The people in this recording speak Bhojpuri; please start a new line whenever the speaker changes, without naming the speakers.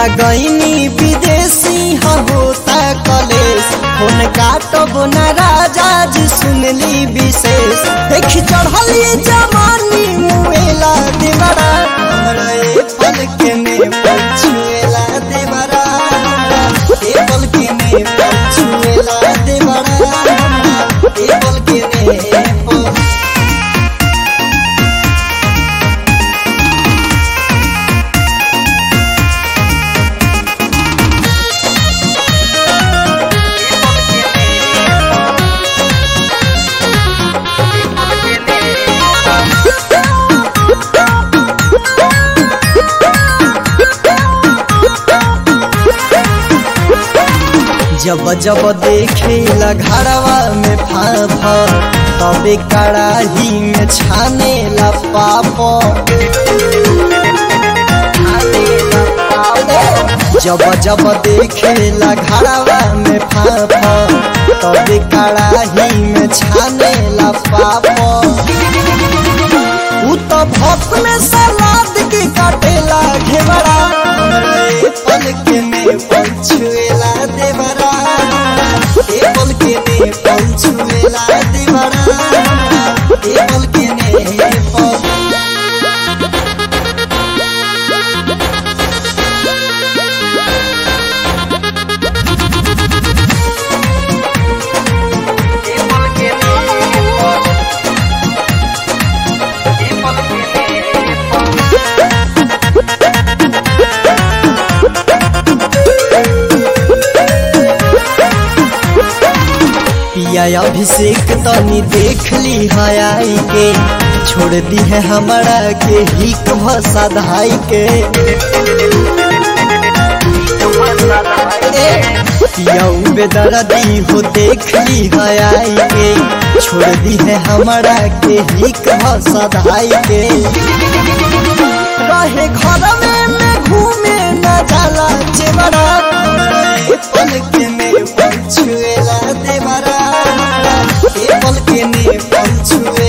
गईनी विदेशी ह होता कलेश फोन काटब न राजा जी सुनली विशेष देखी चढ़ली जवानी मुएला देवरा हमरा ए पल के में पछुएला देवरा ए पल के में पछुएला देवरा ए पल के में पछुएला जब जब देखे घरवा में फाफा तबे कड़ाही में छाने ला पाप जब जब देखे घरवा में फाफा तबे कड़ाही में छाने ला पाप उ तो भक्त में सलाद के काटेला घेवड़ा हमरा ए पल के में पंछुएला देवरा ए पल के में पंछुएला देवरा ए पल के में पल पिया अभिषेक तनी देख ली है आई के छोड़ दी है हमारा के हिक भसा धाई के पिया बेदर्दी हो देख ली है आई के छोड़ दी है हमारा के हिक भसा धाई के रहे घर में मैं घूमे न जाला चेवरा ए पल के में पंछुएला देवरा ए पल के में पंछुए